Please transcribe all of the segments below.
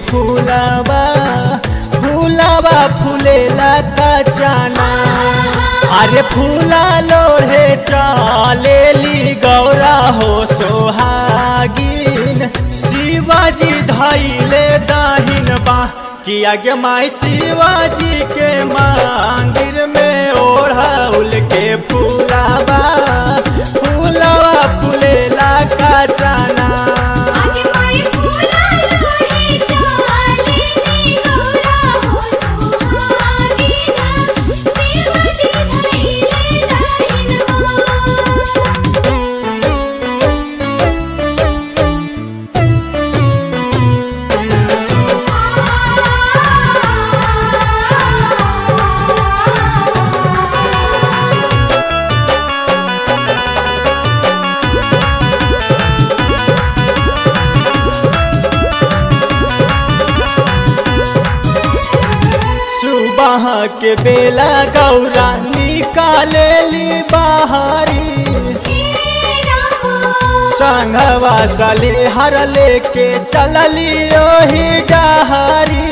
फूलावा फूलावा फूलेला का जाना अरे फूला लोढ़े चलेली गौरा हो सोहागिन शिवाजी धैले दाहिन बा कि आगे माई शिवाजी के मंदिर में ओढ़ाउल के फूलावा फूलावा फूलेला का जाना आगे माई फूला लोहे चालेली गौरा हो सुहागिना शिवजी धैले दाहिनवा सुबह के बेला गौरा निकालेली बाहरी संघवा सली हर लेके चलली ओही डहरी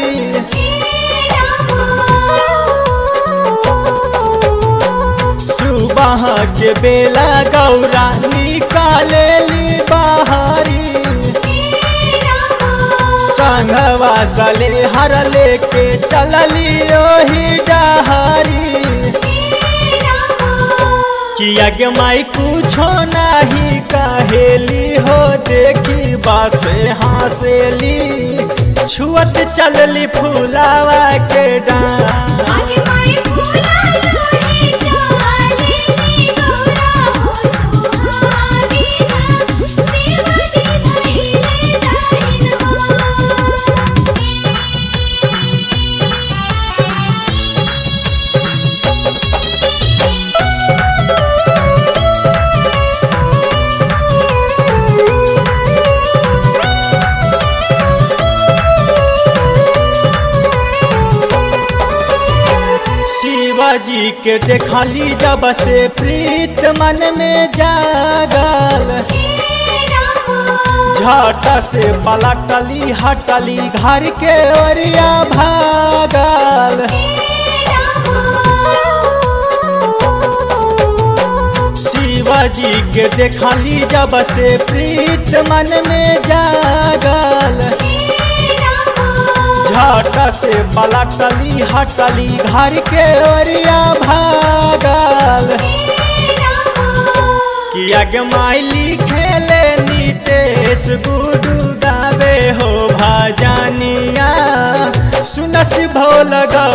सुबह के बेला गौरा निकालेली बाहरी संघवा सली हर लेके चलली ओही डहरी किया के माई कुछो नहीं कहेली हो देखी बासे हंसेली छुअत चलली फूलावा के डांस आगे माई फूला लोहे चालेली गौरा हो सुहागिना शिवजी धैले दाहिनवा शिवाजी के देखली जब से प्रीत मन में जागल झट से पलटली हटली घर के ओरिया भागल शिवाजी के देखली जब से प्रीत मन में जागल झट से पलटली हटली घर के ओरिया भागल किया के माइली खेले नीतेश गुडू गावे हो भजनिया सुनस भोल गा